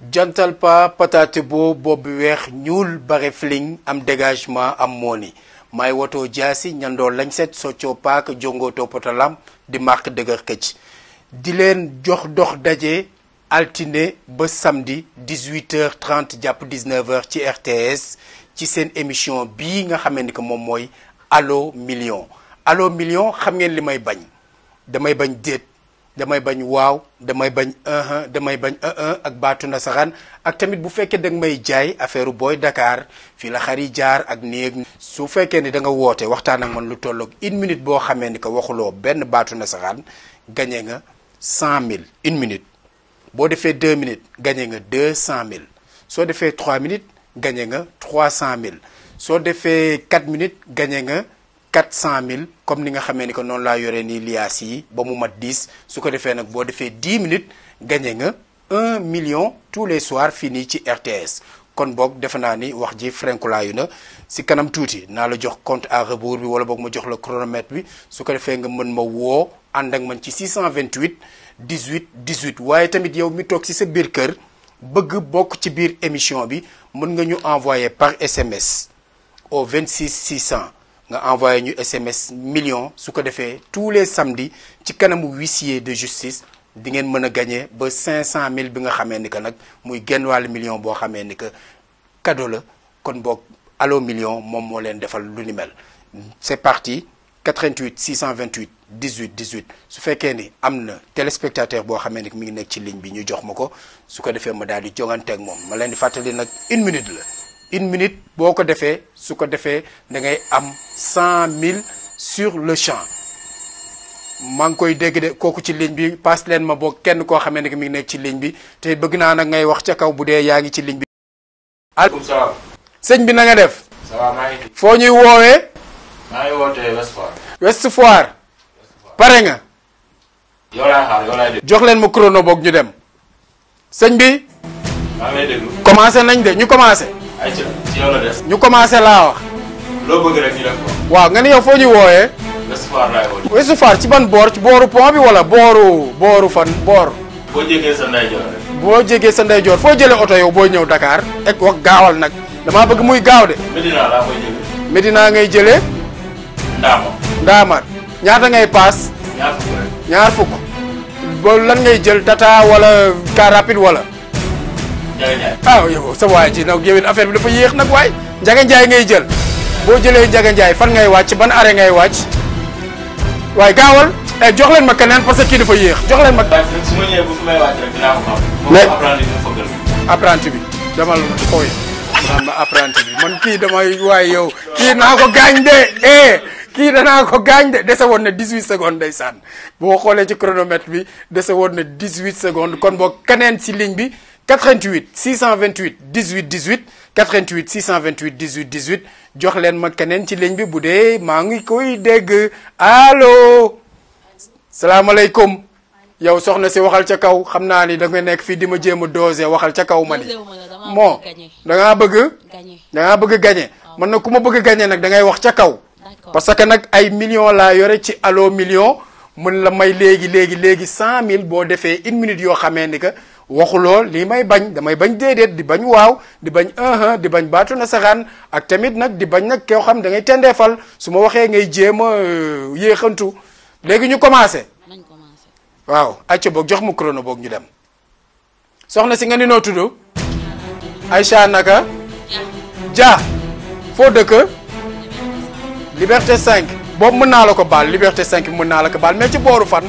jantal pa patate bo boobu weex ñuul bare fling am dégagement am mooni may woto jaasi ñandoo lañ set soccoo paak jongootoo potalam di marque dëgër këcc di leen jox dox daje altine ba samedi 18h30 jàpp 19h ci RTS ci seen émission bii nga xamee ni que moom mooy allo million allo million xam ngeen li may bañ damay bañ déet damay bañ waaw damay bañ un damay bañ un un ak baatu nasaraan ak tamit bu fekkee da nga may jaay affaire booy Dakar fii la xar yi jaar ak néeg su fekkee ni da nga woote waxtaan ak man lu tolloog une minute boo xamee ni que waxuloo benn baatu nasaraan gañe nga cent mille une minute boo defee deux minutes gañe nga deux cent mille soo defee trois minutes gañe nga trois cent mille soo defee quatre minutes gañe nga quatre cent mille comme ni nga xamee ni que noonu laa yoree nii liaas yi ba mu mat dix su ko defee nag boo defee dix minutes gañe nga un million tous les soirs fii nii ci RTS kon boog defe naa ni wax ji frenkulaayu na si kanam tuuti naa la jox compte à rebours bi wala boog ma jox la chronomètre bi su ko defee nga mën ma woo ànd ak man ci 628 18 18 waaye tamit yow mi toog si sa biir kër bëgg bokk ci biir émission bi mën nga ñu envoyer par SMS au 26 600 nga envoyé ñu SMS million su ko defee tous les samedis ci kanamu huissier de justice di ngeen mën a gagné ba 500000 bi nga xamee ni que nag muy genn wàllu million boo xamee ni que cadeau la kon boog allo million moom moo leen defal lu ni mel c'est parti 88 628 18 18 su fekkee ni am na téléspectateur boo xamee ni mi ngi nekk ci ligne bi ñu jox ma ko su ko defee ma daal di jongante ak moom ma leen di fàttali nag une minute la une minute boo ko defee su ko defee da ngay am cent mille sur le champ maa ngi koy dégg de kooku ci ligne bi passe leen ma boo kenn koo xamee ne mi ngi nekk ci ligne bi te bëgg naa nag ngay wax ca kaw bu dee yaa ngi ci ligne bi. allo salaam. sëñ bi na nga def. ça va maa ngi fi. foo ñuy woowee. maa ngi wootee West Foire. West Foire. pare nga. yow laay xaar yow laay déglu. jox leen ma chrono boog ñu dem. sëñ bi. maa ngi lay déglu. commencé nañ de ñu commencé. ay ci ci yow la des. ñu commencé laa wax. loo bëgg rek ñu def ko. waaw nga ni yow foo ñuy woowee. West Foire laay woote. West Foire ci ban boor ci booru pont bi wala booru booru fan boor. boo jéggee sa ndeyjoor rek. boo jégee sa ndeyjoor foo jëlee oto yow booy ñëw Dakar ek wax gaawal nag damaa bëgg muy gaaw de Medina laa koy jéggee. Medina ngay jëlee Ndaama. Ndaamaat ñaata ngay paas ñaar fukk rek. ñaar fukk ba lan ngay jël tata wala car rapide wala Ndiaye Ndiaye. ah yow sa waay ji nag yow it affaire bi dafa yéex nag waay Njaga Njaay ngay jël boo jëlee Njaga Njaay fan ngay wàcc ban arrêt ngay wàcc waaye gaawal eh jox leen ma keneen parce que kii dafa yéex jox leen ma waaye su ma ñëwee bu fi may wàcc rek dinaa ko xam. Mais- moom apprenti bi mu fëggal. apprenti bi demal xooy naan ma apprenti bi man kii damay waaye yow kii naa ko gaañ de eh kii danaa ko gaañ de dese woon na 18 secondes ndeysaan boo xoolee ci chronomètre bi dese woon na 18 secondes kon boo keneen si ligne bi 88 628 18 18 88 628 18 18 jox leen ma keneen ci ligne bi bu dee maa ngi koy dégg allo salaamaaleykum yow soxna si waxal ca kaw xam naa ni da nga nekk fii di ma jéem a dosé waxal ca kaw ma ni moo da ngaa bëgg gagné da ngaa bëgg gagné man nag ku ma bëgg gagné nag da ngay wax ca kaw d'accord parce que nag ay millions laa yore ci allo million mën la may léegi léegi léegi cent mille boo defee une minute yoo xamee ni que waxuloo lii may bañ damay bañ déedéet di bañ waaw di bañ un di bañ baatu na saxaan ak tamit nag di bañ nag koo xam da ngay tendeefal su ma waxee ngay jéem a euh, yéexantu léegi ñu commencé nañ commencé waaw acca boog jox mu chrono boog ñu dem soxna si nga ni noo tudd Aïcha naka Dia foo dëkk Liberté 5 boobu mën naa la ko baal Liberté 5 mën naa la ko baal mais ci booru fan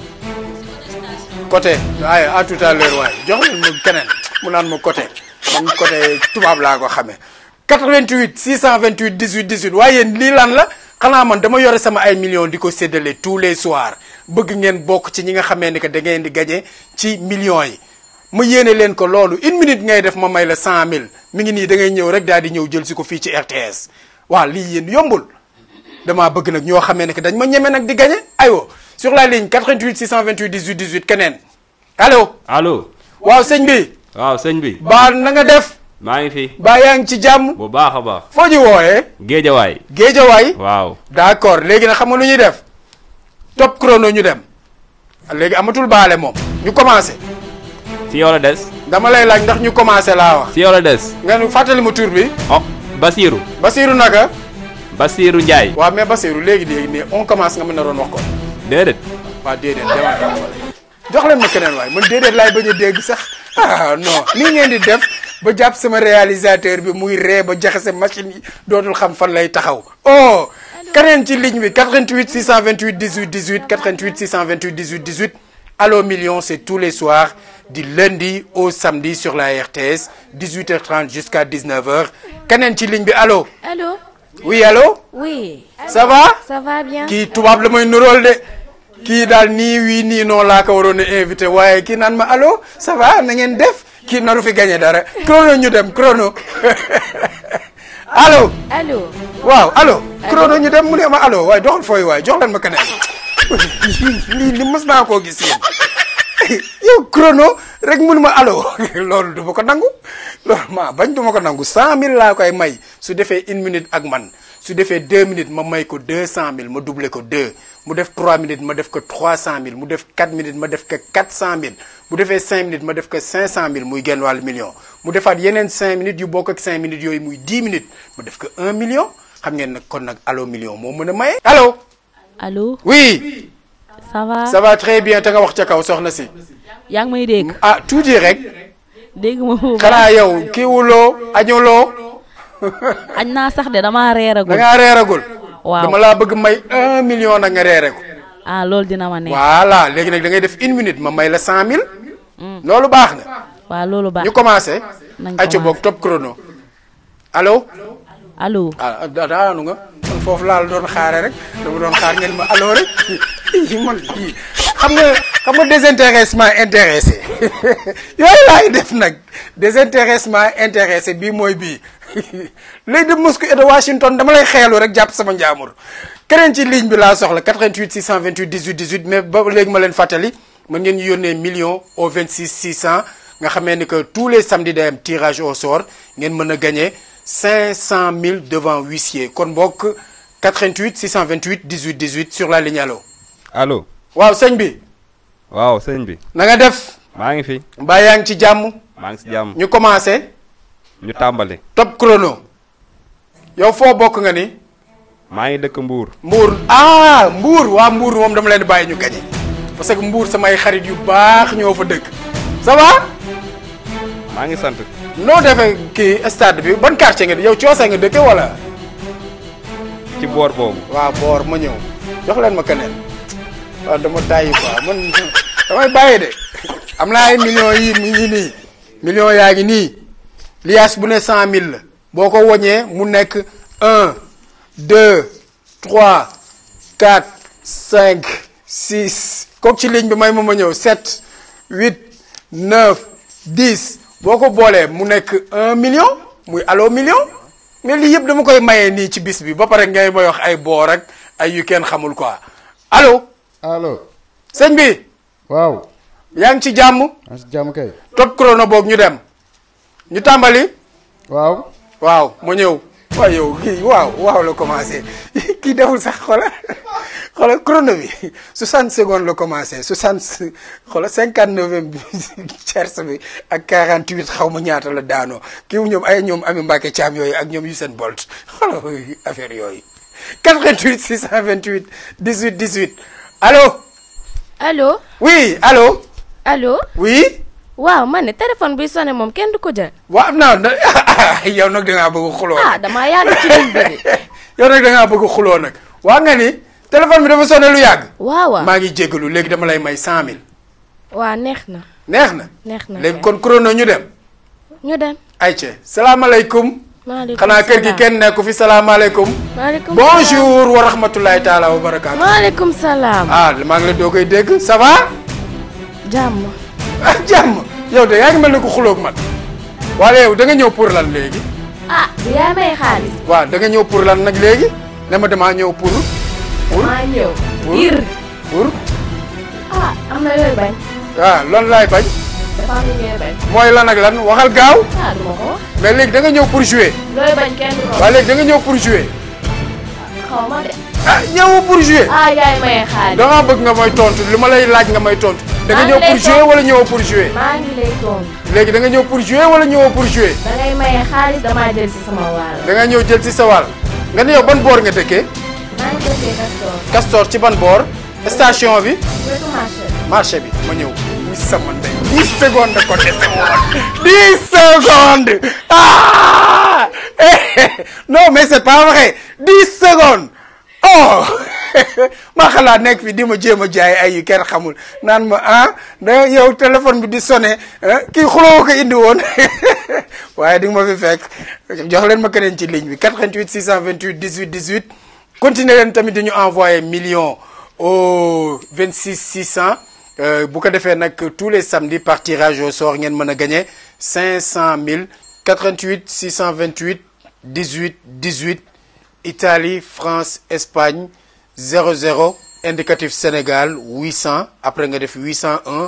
côté waaye à tout à l'heure waaye jox leen ma keneen mu naan ma côté man côté tubaab laa ko xamee 88 628 18 18 waaye yéen lii lan la xanaa man dama yore sama ay millions di ko séddale tous les soirs bëgg ngeen bokk ci ñi nga xamee ni que da ngeen di gagné ci millions yi ma yéene leen ko loolu une minute ngay def ma may la 100000 mi ngi nii da ngay ñëw rek daal di ñëw jël si ko fii ci RTS waaw lii yéen yombul damaa bëgg nag ñoo xamee ne que dañ ma ñeme nag di gagné aywa sur la ligne 88 628 18 18 keneen allo allo waaw sëñ bi waaw sëñ bi baa na nga def maa ngi fi baa yaa ngi ci jàmm bu baax a baax foo ñu wooyee géejawaay géejawaay waaw d'accord léegi nag xam nga lu ñuy def top chrono ñu dem léegi amatul baale moom ñu commencé ci yow la des dama lay laaj ndax ñu commencé laa wax si yow la des. nga nu fàttali ma tur bi oh Basirou. Basirou naka Basirou Ndiaye. waaw mais Basirou léegi léegi nii on commence nga mën na doon wax ko déedéet. waaw déedéet demal demal jox leen ma keneen waay man déedéet laay bañ a dégg sax ah non nii ngeen di def ba jàpp sama réalisateur bi muy ree ba jaxase machine yi dootul xam fan lay taxaw oh keneen ci ligne bi 88 628 18 18 88 628 18 18 Allô Million c'est tous les soirs du lundi au samedi sur la RTS 18h30 jusqu'à 19h keneen ci ligne bi allo Allô oui allo Oui. ça va Ça va bien kii tubaab la may nurool de kii daal nii wii nii noonu laa ko waroon a invité waaye kii naan ma allo ça va na ngeen def kii naru fi gagné dara chrono ñu dem chrono allo Allô waaw allo chrono ñu dem mu ne ma allo waaye doxal fooy waay jox leen ma keneen lii li mës naa koo gis yéen yow chrono rek mun ma allo loolu du ma ko nangu loolu maa bañ du ma ko nangu cent mille laa koy may su defee une minute ak man su defee deux minutes ma may ko deux cent mille ma doublé ko deux mu def trois minutes ma def ko trois cent mille mu def quatre minutes ma def ko quatre cent mille mu defee cinq minutes ma def ko cinq cent mille muy genn wàllu million mu defaat yeneen cinq minutes yu bokk ak cinq minutes yooyu muy dix minutes ma def ko un million xam ngeen nag kon nag allo million moo mën a maye. allo allo oui ça va ça va très bien te nga wax ca kaw soxna si yaa ngi may dégg ah tuuti rek dégg ma bu baax xanaa yow kiiwuloo añuloo añ naa sax de damaa da reeragul ngaa reeragul waaw dama laa bëgg may un million nag nga reere ko ah loolu dina ma neex voilà léegi nag da ngay def une minute ma may la cent mille loolu baax na waaw loolu baax ñu commencé nañ acca boog top chrono allo allo ah da- daanu nga man foofu laal doon xaare rek dama doon xaar ngeen ma allo rek man kii xam nga xam nga désintéressement intéressé yooyu laay def nag désintéressement intéressé bii mooy bii léegi de Moscou et de Washington dama lay xeelu rek jàpp sama njaamur keneen ci ligne bi laa soxla 88 628 18 18 mais ba léegi ma leen fàttali mën ngeen ñu yónnee million au 26 600 nga xamee ni que tous les samedis day am tirage au sort ngeen mën a gagné 500 000 devant huissier kon bokk 88 628 18 18 sur la ligne allo allo. waaw sëñ bi waaw sëñ bi. na nga def maa ngi fi. mbaa yaa ngi ci jàmm maa ngi si jàmm. ñu commencé ñu tàmbali. top chrono yow foo bokk nga ni maa ngi dëkk Mbour. Mbour ah Mbour waa Mbour moom dama leen di bàyyi ñu gañe parce que Mbour samay xarit yu baax ñoo fa dëkk ça va maa ngi sant. noo defee kii stade bi ban quartier nga di yow coosee nga dëkke wala ci boor boobu. waaw boor ma ñëw jox leen ma keneen waaw dama tàyyi quoi man damay bàyyi de am naa ay millions yii mi ngi nii millions yaa ngi nii liaas bu ne cent mille la boo ko woñee mu nekk un deux trois quatre cinq six kooku ci ligne bi may ma ma ñëw sept huit neuf dix boo ko boolee mu nekk un million muy allo million mais lii yëpp dama koy mayee nii ci bis bi ba pare ngay may wax ay boor ak ay yu kenn xamul quoi allo allo sëñ bi waaw yaa ngi ci jàmm maa si jàmm kay top chrono boog ñu dem ñu tàmbali waaw waaw ma ñëw waaw yow kii waaw waaw la commencé kii deful sax xola xola chrono bi 60 secondes la commencé 60 xola 59 bi cerce bi ak 48 xaw ma ñaata la daanoo kii ñoom ay ñoom Ami Mbacke Thiam yooyu ak ñoom Usain Bolt xola affaire yooyu 88 628 18 18 allo Allô oui allo Allô oui waaw man ne téléphone buy sonné moom kenn du ko jël waaw non non yow nag da ngaa bëgg xuloo ah damaa yàgg ci ligne bi de yow nag da ngaa bëgg xuloo nag waa nga ni téléphone bi dafa sonné lu yàgg. waaw waaw maa ngi jégalu léegi dama lay may cent mille. waa neex na neex na. neex na léegi kay. kon chrono ñu dem. ñu dem ayca salaamaaleykum. maaleykum xanaa kër gi salaam. kenn nekku fi salaamaaleykum. maaleykum bonjour wa rahmatulahi taala wa barakaatu. maaleykum salaam ah maa ngi la doo koy dégg ça va. jàmm ah jàmm yow de yaa ngi mel ni ku xuloog man. waaye yow da nga ñëw pour lan léegi. ah du yaa may xaalis waaw da nga ñëw pour lan nag léegi. ne ma damaa ñëw pour. pour maa ñëw pour ngir pour. ah am na yooyu bañ waaw loolu laay bañ. dafa am lu ñooy bañ mooy lan ak lan waxal gaaw. ah du ma ko wax mais léegi da nga ñëw pour jouer. looy bañ kenn du ko wax waaye léegi da nga ñëw pour jouer. xaw ma de ah ñëw pour jouer. ah yaay may xaalis da ngaa bëgg nga may tontu li ma lay laaj nga may tontu da nga maa ñëw ngi lay pour jouer tontu. wala ñëwoo pour jouer maa ngi lay tontu. léegi da nga ñëw pour jouer wala ñëwoo pour jouer da ngay maye xaalis damaa jël si sama wàll. da nga ñëw jël ci sa wàll nga ne yow ban boor nga dëkkee maa ngi dëkkee Castor. Castor ci ban boor station bi wetu marché bi. marché bi ma ñëw muy sama ndey 10 secondes ko dese woon 10 secondes ah Eh, non mais c'est pas vrai 10 secondes oh ma xalaat nekk fi di ma jéem a jaay ay yu kenn xamul naan ma ah da yow téléphone bi di sonné ah, kii xuloo ko indi woon waaye di nga ma fi fekk jox leen ma keneen ci ligne bi 88 628 18 18 continuer leen tamit dañu envoyé million au 26 600 euh, bu ko defee nag tous les samedis par tirage au sort ngeen mën a gagné 500 000 88 628 18 18 Italie France Espagne 00 indicatif Sénégal 800 après nga def 801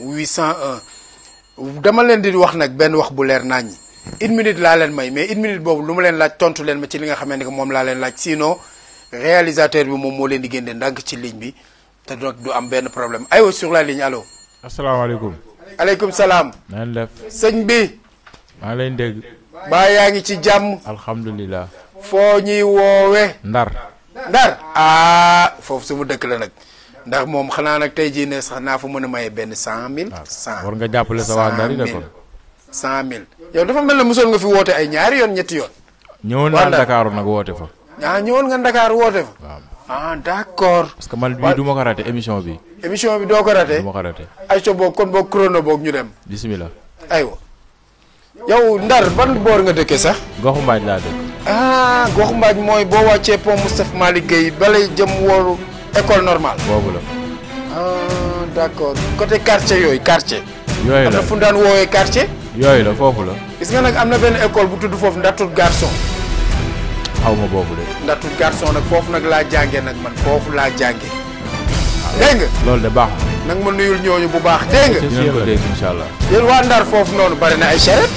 801 dama leen di wax nag benn wax bu leer nañ une minute laa leen may mais une minute boobu lu ma leen laaj tontu leen ma ci li nga xamante ne moom laa leen laaj sinon réalisateur bi moom moo leen di génne ndànk ci ligne bi te donc du am benn problème aywa sur la ligne allo. asalaamaaleykum. aleykum salaam. na ngeen def. sëñ bi. maa ngi leen dégg. baa yaa ngi ci jàmm. alhamdulilah. foo ñuy woowe. Ndar. Ndar ah foofu su mu dëkk la nag ndax moom xanaa nag tey jii ne sax naa fa mën a maye benn cent mille. cent war nga jàppale sa waa Ndar yi de kon. cent mille yow dafa mel ne mosoon nga fi woote ay ñaari yoon ñetti yoon. ñëwoon waa naa Ndar. Dakar nag woote fa. ah ñëwoon nga Dakar woote fa. waaw ah d'accord. parce que man bii du ma ko raté émission bi. émission bi doo ko raté. du ma ko raté. ayca boog kon boog chrono boog ñu dem. bisimilah. aywa yow Ndar ban boor nga dëkkee sax. goxu mbaaj laa dëkk. ah gox mbaaj mooy boo wàccee pont Moustapha Malick Gueye balay jëm wooru école normale. boobu la. ah d'accord côté quartier yooyu quartier. yooyu am la na fu ñu daan woowee quartier. yooyu la foofu la. gis nga nag am na benn école bu tudd foofu ndartut garçon xaw ma boobu de. ndartut garçon nag foofu nag laa jànge nag man foofu laa jànge dégg nga loolu de baax na. nag ma nuyul ñooñu bu baax dégg nga dinañ ko dégg incha allah. yéen waa Ndar foofu noonu bari na ay charrette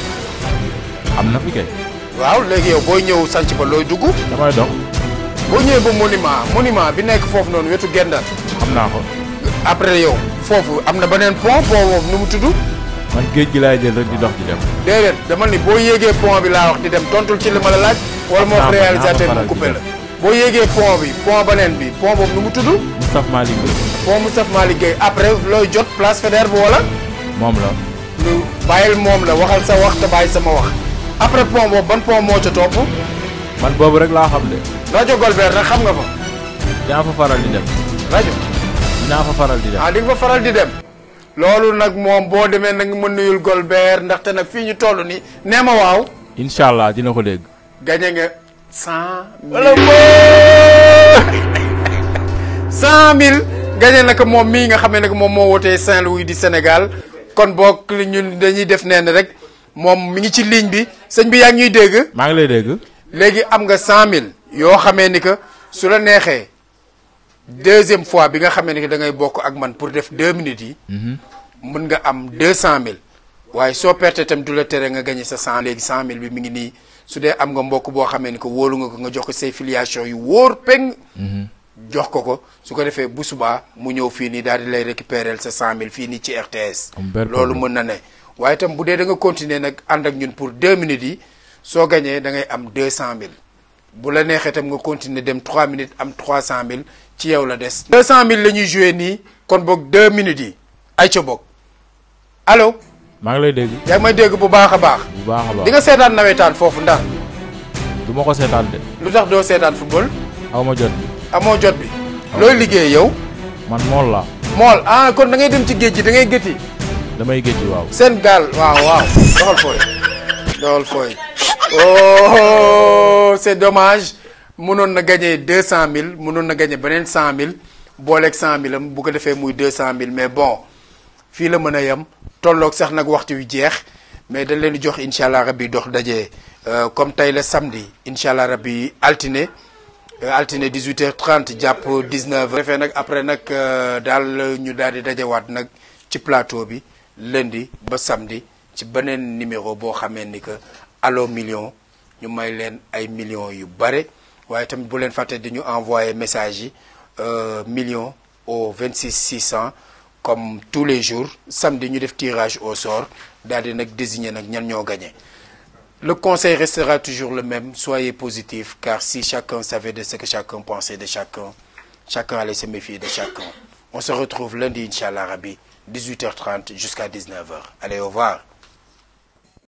am na fi kay. waaw léegi yow booy ñëw sanc ba looy dugg damay dox. boo ñëwee ba monument monument bi nekk foofu noonu wetu gendar xam naa ko. après yow foofu am na beneen pont pont boobu nu mu tudd man géej gi laay jël rek di dox di dem. déedéet dama ni boo yéegee pont bi laa wax di dem tontul ci li ma la laaj wala moo wax naa ko- réalisateur naa mu ko coupé faral la di boo yéegee pont bi pont beneen bi pont boobu nu mu tudd Moustapha Malick Gueye. pont Moustapha Malick Gueye après looy jot place Faidherbe bi wala moom la. lu bàyyil moom la waxal sa wax te bàyyi sama wax après pont boobu ban pont moo ca topp man boobu rek laa xam de. rajo Golbert nag xam nga fa dinaa fa faral di dem. rajo dinaa fa faral di dem. ah di nga fa faral di dem loolu nag moom boo demee nag ma nuyul Golbert ndaxte nag fii ñu toll nii nee ma waaw incha allah dina ko dégg. gañe nga cent mille cent mille gañe na ko moom mii nga xamee ne moom moo wootee Saint-Louis di Sénégal kon boog li ñun dañuy def neen rek moom mi ngi ci ligne bi sëñ bi yaa ngi ñuy dégg maa ngi lay dégg. léegi am nga cent mille yoo xamee ni que su la neexee deuxième fois bi nga xamee ni que da ngay bokk ak man pour def deux minutes yi mën nga am deux cent mille waaye soo perte itam du la tere nga gagné sa cent léegi cent mille bi mi ngi nii su dee am nga mbokk boo xamee ni que wóolu nga ko nga jox ko say filiation yu wóor peng jox ko ko su ko defee bu subaa mu ñëw fii nii daal di lay récupérer sa cent mille fii nii ci RTS Am benn loolu problème. mën na ne waaye itam bu dee da nga continuer nag ànd ak ñun pour deux minutes yi soo gañee da ngay am deux cent mille bu la neexee itam nga continuer dem trois minutes am trois cent mille ci yow la des deux cent mille la ñuy joué nii kon boog deux minutes yi ay ca boog allo maa ngi lay dégg. yaa ngi may dégg bu baax a baax bu baax a baax. di nga seetaan nawetaan foofu ndax du ma ko seetaan de. lu tax doo seetaan football aw ma jot. amoo jot bi looy liggéey yow man mool la mool ah kon da ngay dem ci géej gi da ngay gëti damay géej waaw. seen gaal waaw waaw doxal fooy doxal fooy oh c'est dommage mënoon na gagné deux cent mille mënoon na gagné beneen cent mille booleeg cent mille am bu ko defee muy deux cent mille mais bon fii la mën a yem tolloog sax nag waxtu wi jeex mais dañ leen di jox incha allah rabbi dox daje euh, comme tey la samedi incha allah rabbi altine euh, altine 18h30 jàpp 19h. defee nag après nag euh, daal ñu daal di dajewaat nag ci plateau bi lundi ba samedi ci beneen numéro boo xamee ni que allo million ñu may leen ay millions yu bare waaye tamit bu leen fàtte di ñu envoyer message yi euh, million au 26 600 comme tous les jours samedi ñu def tirage au sort daal di nag désigner nag ñan ñoo gagné le conseil restera toujours le même soyez positif car si chacun savait de ce que chacun pensait de chacun chacun allait se méfier de chacun on se retrouve lundi inchallah rabbi 18h30 jusqu'à 19h allez au revoir